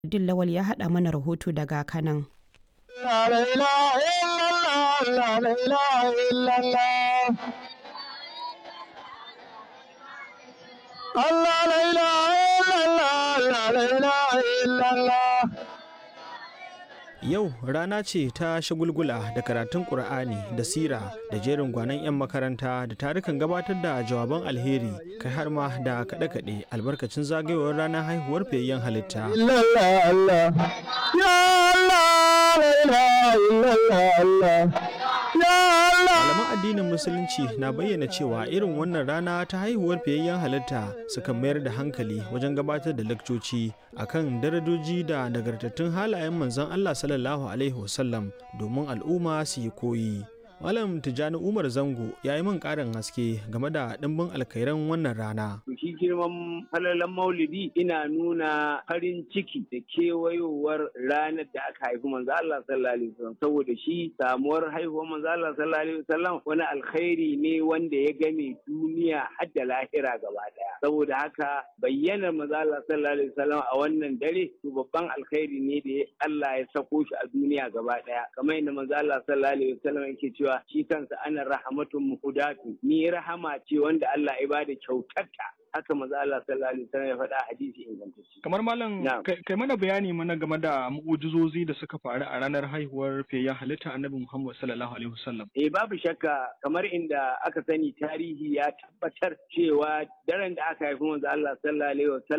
Din Lawal ya haɗa mana rahoto daga Kanan. Allah la ilaha illallah la ilaha illallah Yau rana ce ta shagulgula da karatun Ƙur'ani da sira da jerin gwanon 'yan makaranta da tarukan gabatar da jawaban alheri kai har ma da kaɗe-kaɗe albarkacin zagayowar ranar haihuwar fiyayyen halitta. illallah Allah ya Allah la ilaha illallah Allah ya Allah Malaman addinin Musulunci na bayyana cewa irin wannan rana ta haihuwar fiyayyen halitta sukan mayar da hankali wajen gabatar da lakcoci akan darajoji da nagartattun halayen manzon Allah sallallahu alaihi wasallam domin al'umma su yi koyi. Malam Tijjani Umar Zango ya yi min ƙarin haske game da ɗimbin alkairan wannan rana. To shi girman falalan maulidi ina nuna farin ciki da kewayowar ranar da aka haifi manzo Allah sallallahu alaihi wasallam saboda shi samuwar haihuwar manzo Allah sallallahu alaihi wasallam wani alkhairi ne wanda ya game duniya har da lahira gaba daya saboda haka bayyanar manzo Allah sallallahu alaihi wasallam a wannan dare to babban alkhairi ne da Allah ya sako shi a duniya gaba daya kamar yadda manzo Allah sallallahu alaihi wasallam yake cewa shi kansa ana rahamatun muhudatu ni rahama ce wanda Allah ya bada kyautarta haka maza Allah sallallahu alaihi wasallam ya faɗa a hadisi ingantacce kamar malam Na'am. kai kai mana bayani mana game da mu'ujizozi da suka faru a ranar haihuwar fiyayyen halitta annabi Muhammad sallallahu alaihi wasallam Eh babu shakka kamar inda aka sani tarihi ya tabbatar cewa daren da aka haifi manzo Allah sallallahu alaihi wasallam